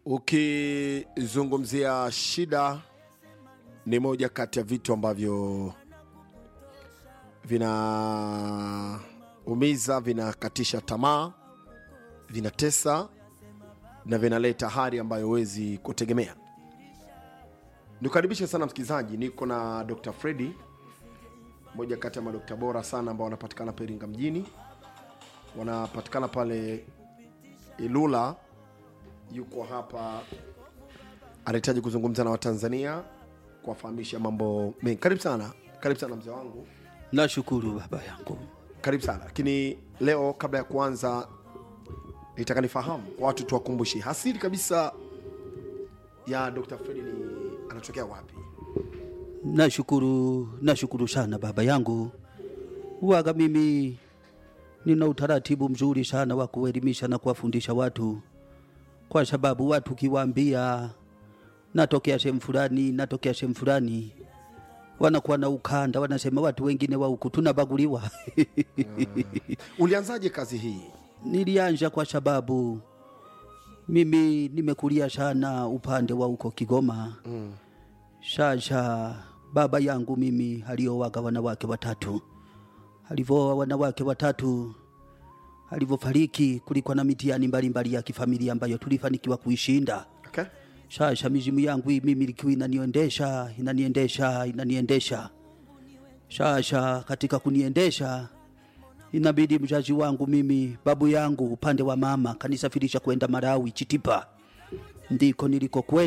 ukizungumzia shida ni moja kati ya vitu ambavyo vinaumiza vinakatisha tamaa vinatesa na vinaleta hali ambayo huwezi kutegemea nikukaribishe sana msikilizaji niko na dr fredi moja kati ya madokta bora sana ambao wanapatikana peringa mjini wanapatikana pale ilula yuko hapa anahitaji kuzungumza na watanzania kuwafahamisha mambo mengi karibu sana karibu sana mzee wangu nashukuru baba yangu karibu sana lakini leo kabla ya kuanza nitaka nifahamu kwa watu tuwakumbushi hasili kabisa ya dr fredi ni anatokea wapi nashukuru nashukuru sana baba yangu waga mimi nina utaratibu mzuri sana wa kuelimisha na kuwafundisha watu kwa sababu watu ukiwaambia natokea sehemu fulani natokea sehemu fulani wanakuwa na ukanda wanasema watu wengine wa huku tunabaguliwa ulianzaje kazi hii nilianja kwa sababu mimi nimekulia sana upande wa huko Kigoma mm. Sasa baba yangu mimi aliowaga wanawake watatu, alivyoa wanawake watatu, alivyofariki kulikuwa na mitihani mbalimbali ya kifamilia ambayo tulifanikiwa kuishinda. okay? Sasa mizimu yangu hii mimi ilikuwa inaniendesha inaniendesha inaniendesha. Sasa katika kuniendesha inabidi mzazi wangu mimi babu yangu upande wa mama kanisafirisha kwenda Malawi Chitipa, ndiko niliko